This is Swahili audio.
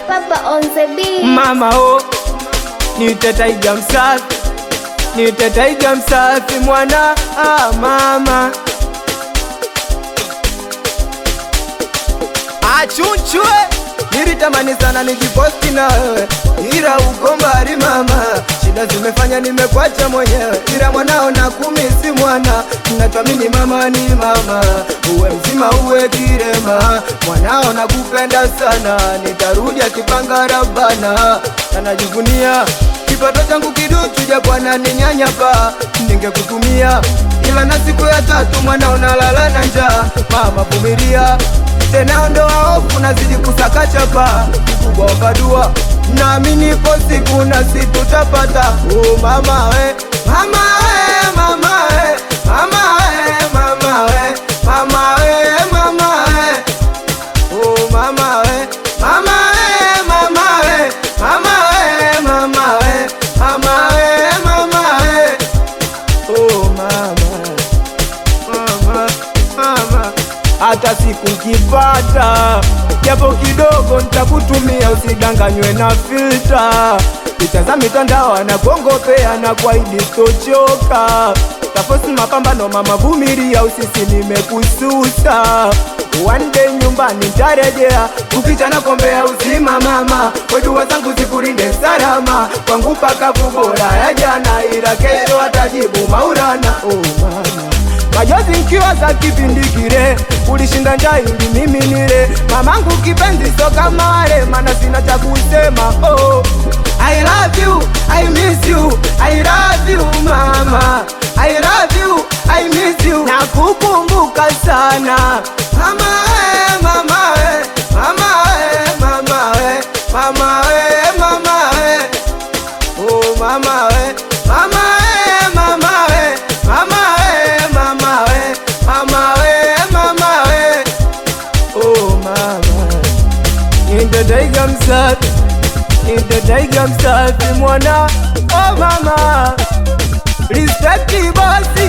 Papa on the beat. Mama oh, nite taiga msafi, nite taiga msafi mwana ah, mama achunchwe nilitamani sana nijiposti na wewe, ila uko mbali mama, shida zimefanya nimekwacha mwenyewe, ila mwanao na kumi si mwana, natwamini mama ni mama, uwe mzima uwe kirema, mwanao nakupenda sana, nitarudi akipanga rabana, anajivunia kipato changu kiduchu, japo ananinyanyapa, ningekutumia ila na siku ya tatu mwana unalala na njaa, mama vumilia tena ondoa hofu, nazidi kusaka chapa kubwa wakadua, naamini ipo siku nasi tutapata. Oh mama we, mama we, mama we, mama we, mama we, mama we, mama we. Oh mama we, mama we, mama we, mama we, mama we, mama we, mama we. Oh mama mama, mama. Hata siku kipata japo kidogo nitakutumia, usidanganywe na filta. Picha za mitandao anakongopea na kwaidi stochoka, tafosi mapambano mama, vumilia, usisi nimekususa. One day nyumbani ntarejea, ukicha na kombea uzima mama, wedua zangu zikulinde salama, kwangu pakavu bora ya jana, ila kesho atajibu maurana. Oh mama majozi nkiwa za kipindi kile, ulishinda njaa ili mimi nile. Mamangu kipenzi, so kama wale, mana sina cha kusema. Oh, I love you, I miss you, I love you mama, I love you, I miss you, nakukumbuka sana mama we, mama we, mama we, mama we, mama we, mama we. Oh mama we, mama we, mama we, mama we, mama we, mama we, mama we. Oh mama, nitadaiga msafi, nitadaiga msafi mwana. Oh mama, respect bosi